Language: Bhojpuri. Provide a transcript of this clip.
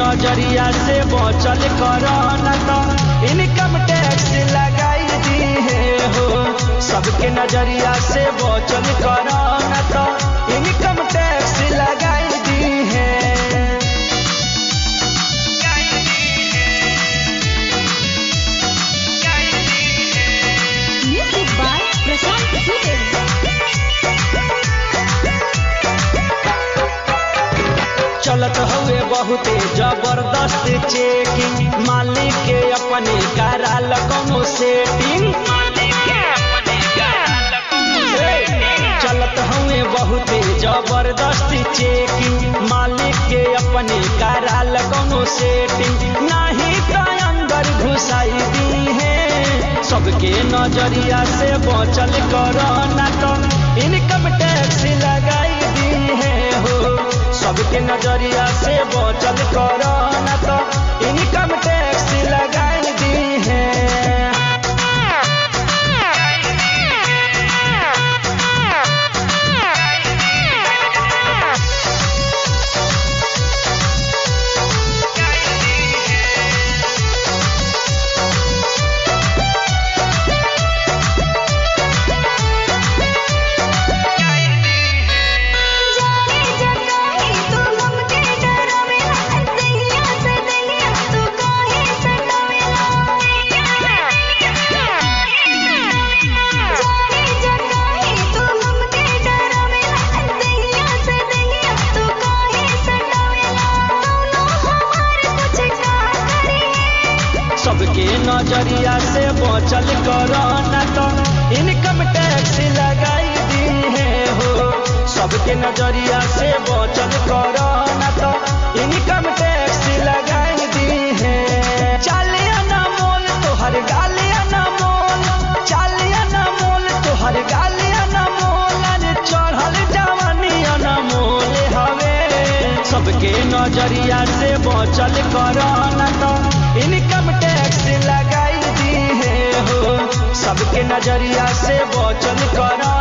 नजरिया से बचल कर न तो इनकम टैक्स लगाई दी है हो सबके नजरिया से बचल कर न तो इनकम टैक्स लगाई दी है Music by Prashant Dubey. चलत हुए बहुते जबरदस्त चेकिंग मालिक के अपने कराल कौनो सेटिंग चलत हुए बहुते जबरदस्त चेकिंग मालिक के अपने कराल कौनो सेटिंग नाही तो अंदर घुसाई दी है सबके नजरिया से बचल कर ना तो इनकम टैक्स लगाई दी है हो सबके नजरिया से बचल कर ना तो इनकम टैक्स लगाई दी है जाने जगाई तू हमके डरावेला दहिया से दहिया तू काहे सतावेला जाने जगाई तू हमके डरावेला दहिया से दहिया तू काहे सतावेला कौनो हमार कुछ का करे सबके नजरिया से बचल कर ना तो इनकम टैक्स लगाई दी है हो सबके नजरिया से बचल कर ना तो इनकम टैक्स लगाई दी है चालिया ना मोल तोहर गालिया ना मोल चालिया ना मोल तोहर गालिया ना मोल अरे चढ़ल जवानिया ना मोल हवे सबके नजरिया से बचल कर ना तो इनकम टैक्स लगाई दी है हो सबके नजरिया से बचल कर